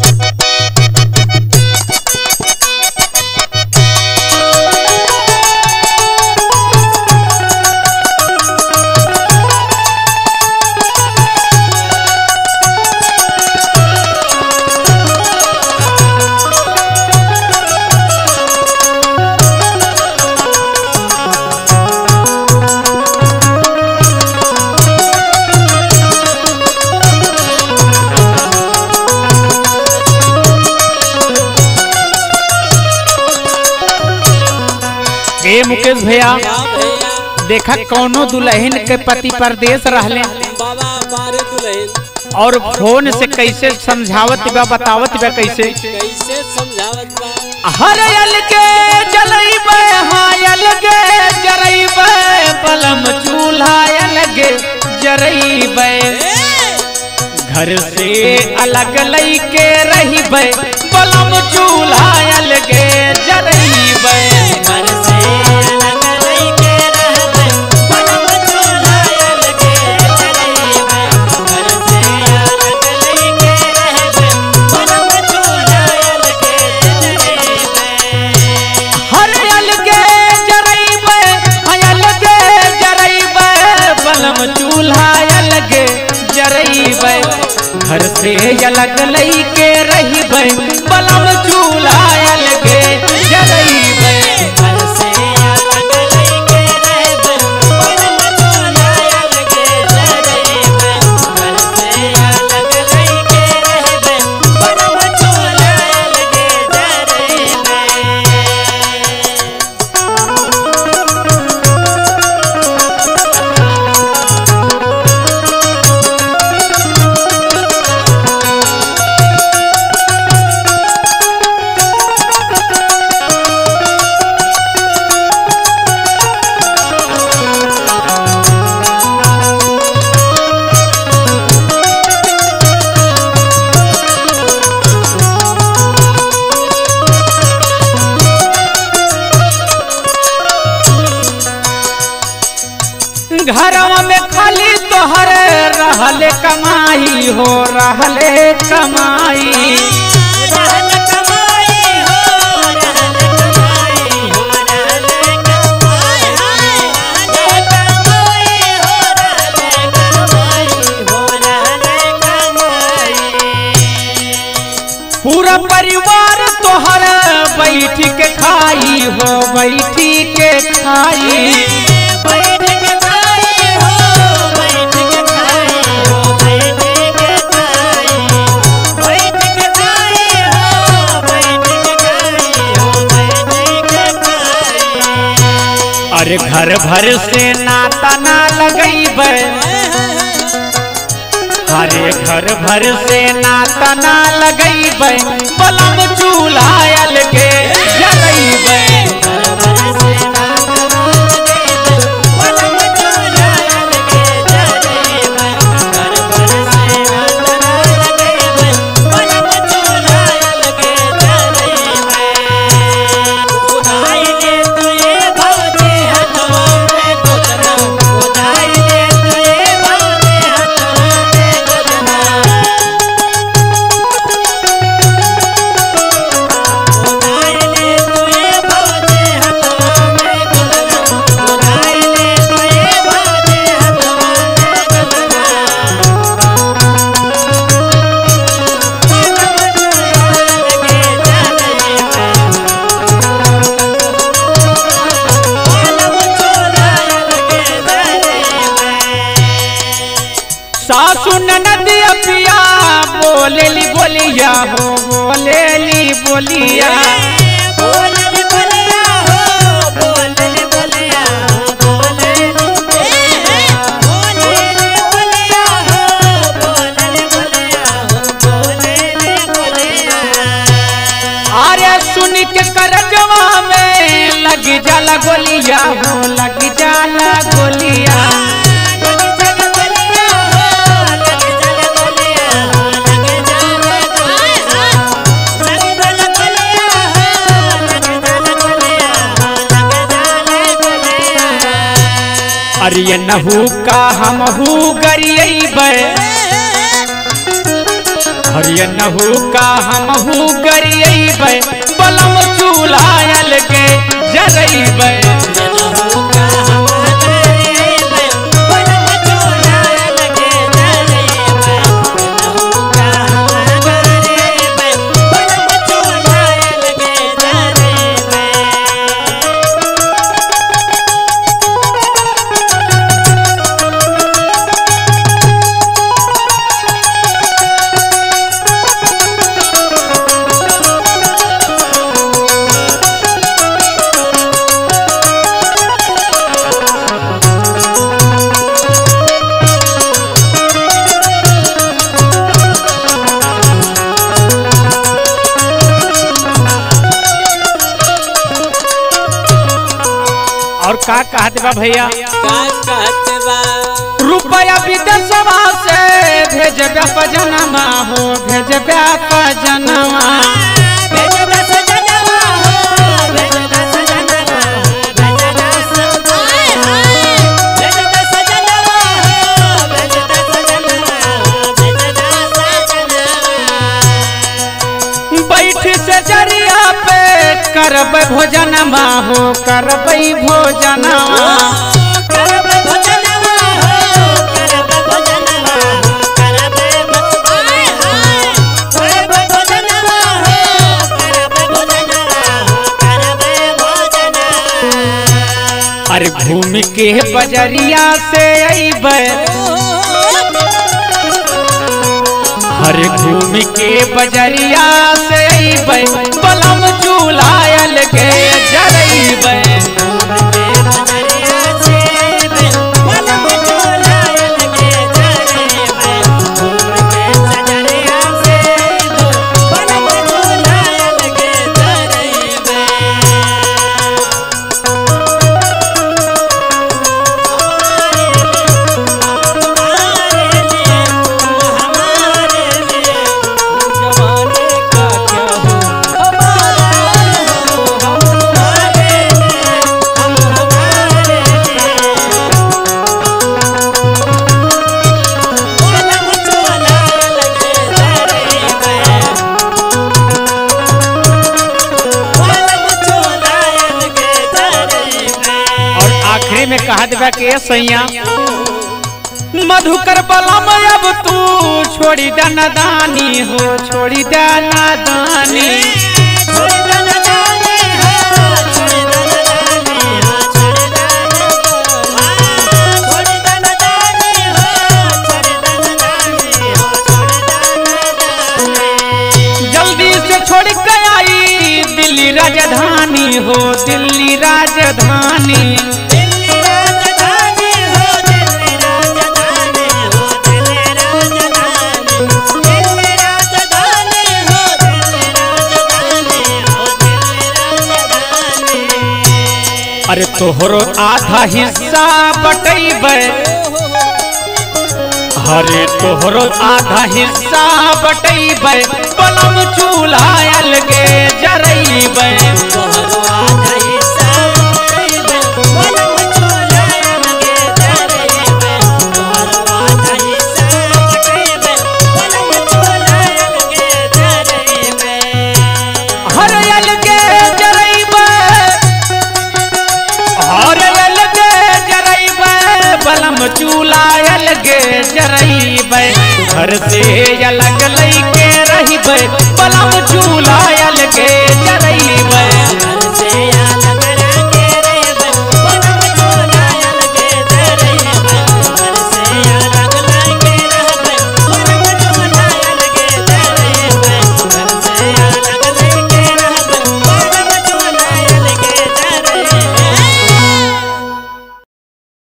ए मुकेश भैया हाँ भैया देखा कौनो दुल्हन के पति परदेश रहले बाबा बारे दुल्हन और फोन से कैसे समझावत बा बतावत बा कैसे कैसे समझावत बा हर यल के जलैबे हायल के जरैबे पलम चूल्हा यल के जरैबे घर से अलग लई के रहीबे पलम चूल्हा यल के जरैबे घर से अलग लइके रहबै पलम चुलायल के चलैबै घर से अलग लइके रहबै पलम चुलायल के चलैबै हर यल के जरैबे हयल के जरैबे पलम चूल्हा यल के जरैबे घर से अलग लई के रहीबे पलम चूल्हा यल के जरैबे घर से अलग लइके रहबै पलम चुलायल के चलैबै घर से अलग लइके रहबै पलम चुलायल के चलैबै घरवा में खाली तोहर रहले कमाई हो रहले कमाई रहल कमाई हो रहल कमाई हो रहल कमाई रहल कमाई हो रहल कमाई हो रहल कमाई पूरा परिवार तोहर बैठ के खाई हो बैठ के खाई बैठ के खाई हो बैठ के खाई हो बैठ के खाई बैठ के खाई हो बैठ के खाई हो बैठ के खाई अरे घर भर से नाता ना लगैबे अरे घर भर से नाता ना लगैबे पलम चूल्हा यल के जलैबे सासु ननदिया पिया बोलेली बोलिया हो बोलेली बोलिया बोलल बोलिया हो बोलल बोलिया हो बोलल बोलल बोलिया हो बोलल बोलिया हो बोलल बोलिया अरे सुन के करजवा में लग जाला गोलिया हो लग जाला गोलिया लग जल बोलिया हो लग जल बोलिया हो लग जल बोलिया लग जल बोलिया हो लग जल बोलिया हो लग जल बोलिया अरे ये नहू का हमहू गरियबे हरियनहू का हमहू गरियबै बलम चूल्हायल के जरैबै और का कहत बा भैया का कहते बा रुपया विदेशवा से भेजबे पजनमा हो भेजबे पजनमा बैठ से जरिया पे करबै भोजनमा हो करबै भोजनमा अरे घूम के बजरिया से अइबै हरे घूम के बजरिया से अइबै बलम चूल्हायल के जरैबै जमाने का क्या हो और आखिरी में कहा देबा के सैया मधुकर बलम अब तू छोड़ी दाना दानी हो छोड़ी दाना दानी जल्दी से छोड़ के आई दिल्ली राजधानी हो दिल्ली राजधानी अरे तोहरो आधा हिस्सा बटैबै अरे तोहरो आधा हिस्सा बटैबै बलम चूल्हायल के जरैबै हरयल के जरैबै हरयल के जरैबै बलम चूल्हायल के जरैबै घर से